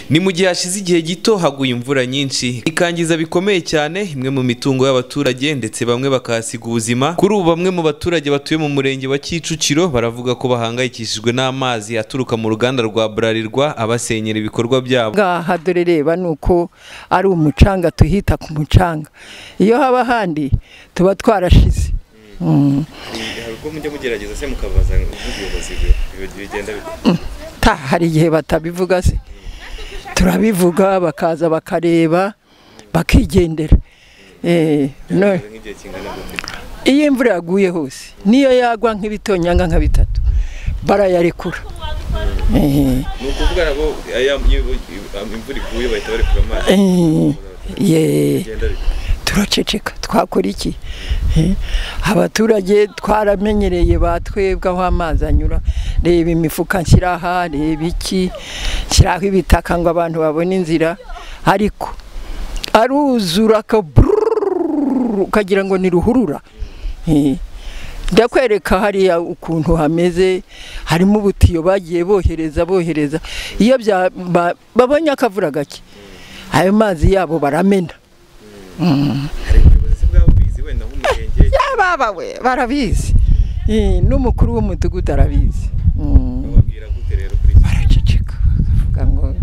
ni mu gihe hashize igihe gito haguye imvura nyinshi ikangiza bikomeye cyane imwe mu mitungo y'abaturage ndetse bamwe bakahasiga ubuzima kuri ubu bamwe mu baturage batuye mu murenge wa Kicukiro baravuga ko bahangayikishijwe n'amazi aturuka mu ruganda rwa Bralirwa abasenyera ibikorwa byabo ngaha dore reba ni uko ari umucanga tuhita ku mucanga iyo haba ahandi tuba twarashize Mm. ubwo mujya mugerageza se mukabaza ubuyobozi bigenda ta hari igihe batabivuga se turabivuga bakaza bakareba bakigendera Eh, no- nk'igihe kingana iyo imvura yaguye hose niyo yagwa nk'ibitonyanga nka bitatu barayarekura Eh. ni ukuvuga nabo imvura iguye bahita barekura amazi ye turaceceka twakora iki Eh, abaturage twaramenyereye batwebwe aho amazi anyura reba imifuka nshyira aha reba iki nshyiraho ibitaka ngo abantu babone inzira ariko aruzura aka bururururu, ukagira ngo ni ruhurura Eh, ndakwereka hariya ukuntu hameze harimo ubutiyo bagiye bohereza bohereza iyo bya- ba- babonye akavura gake ayo mazi yabo baramena hari ubuyobozi bwabo bizi wenda nk'umurenge ababa we barabizi Eh, n'umukuru w'umudugudu arabizi Mm, bababwira gute rero kuri iki baraceceka bakavuga ngo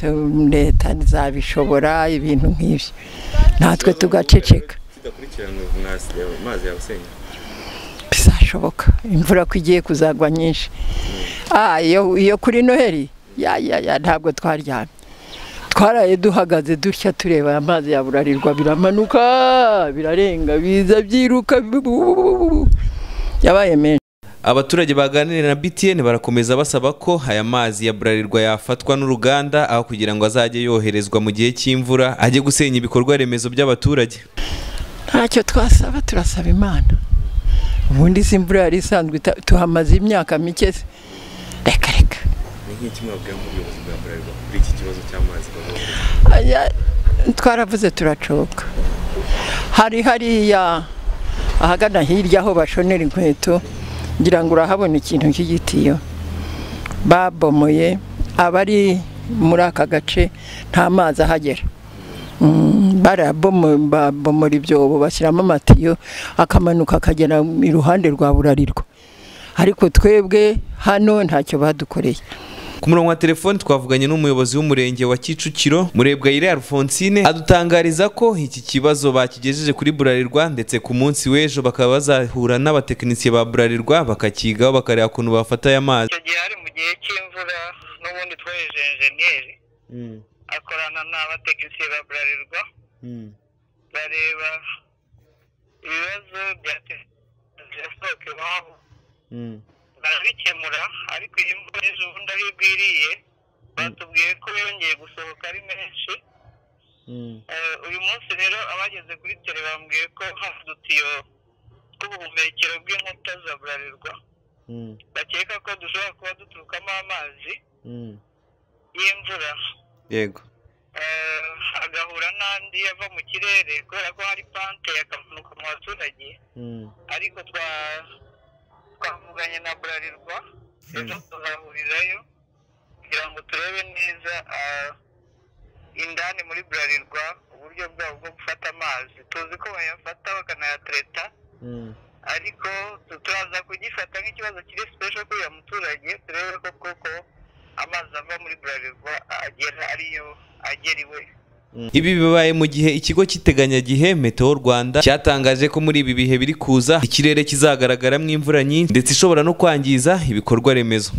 tu- leta ntizabishobora ibintu nk'ibyo natwe tugaceceka kidakurikiranwe amazi yabasenya bizashoboka imvura ko igiye kuzagwa nyinshi Ah, iyo iyo kuri noheli ya ya ya ntabwo twaryamye twaraye duhagaze dutya tureba amazi yaburarirwa biramanuka birarenga biza byiruka bu- bu- bu- bu- bu- bu. yabaye menshi abaturage baganira na BTN barakomeza basaba ko aya mazi ya Bralirwa yafatwa n'uruganda aho kugira ngo azajye yoherezwa mu gihe cy'imvura ajye gusenya ibikorwa remezo by'abaturage ntacyo twasaba turasaba imana ubundi si imvura yari isanzwe ita- tuhamaze imyaka mike se reka reka ni nk'iki mwabwira nk'ubuyobozi bwa Bralirwa kuri iki kibazo cy'amazi Aya, twaravuze turacoka hari hariya ahagana hirya aho bashonera inkweto ngira ngo urahabona ikintu cy'igitiyo babomoye abari muri aka gace nta mazi ahagera Mm, barabomo- babomora ibyobo bashyiramo amatiyo akamanuka akagera iruhande rwa burarirwa ariko twebwe hano ntacyo badukoreye ku murongo wa telefoni twavuganye n'umuyobozi w'umurenge wa Kicukiro Murebwayire Alphonsine adutangariza ko iki kibazo bakigejeje kuri Bralirwa ndetse ku munsi w'ejo bakaba bazahura n'abatekinisiye ba Bralirwa bakakigaho bakareba ukuntu bafata aya mazi icyo gihe hari mu gihe cy'imvura n'ubundi twohereje enjeniyeri akorana n'abatekinisiye ba burarirwa bareba ibibazo byasohoke iwabo barabikemura ariko iyi mvura ejo bundi aho igwiriye batubwiye ko yongeye gusohoka ari menshi Eh, uyu munsi rero abageze kuri tere bambwiye ko hari udutiyo tw'ubuhumekero bw'inkuta za burarirwa bakeka ko dushobora kuba duturukamo amazi y'imvura yego eh, agahura n'andi ava mu kirere kubera ko hari pante yakamanuka mu baturage ariko twa- twavuganye na burarirwa ejo tuzahurirayo kugira ngo turebe neza ah, indani muri burarirwa uburyo bwabo bwo gufata amazi tuzi ko bayafata bakanayatereta ariko tu- turaza kugifata nk'ikibazo kiri sipesho kuri uyu muturage turebe ko koko amazi ava muri burarirwa agera ariyo agera iwe Ibi bibaye mu gihe ikigo cy'iteganyagihe Meteo Rwanda cyatangaje ko muri ibi bihe biri kuza ikirere kizagaragaramo imvura nyinshi ndetse ishobora no kwangiza ibikorwa remezo.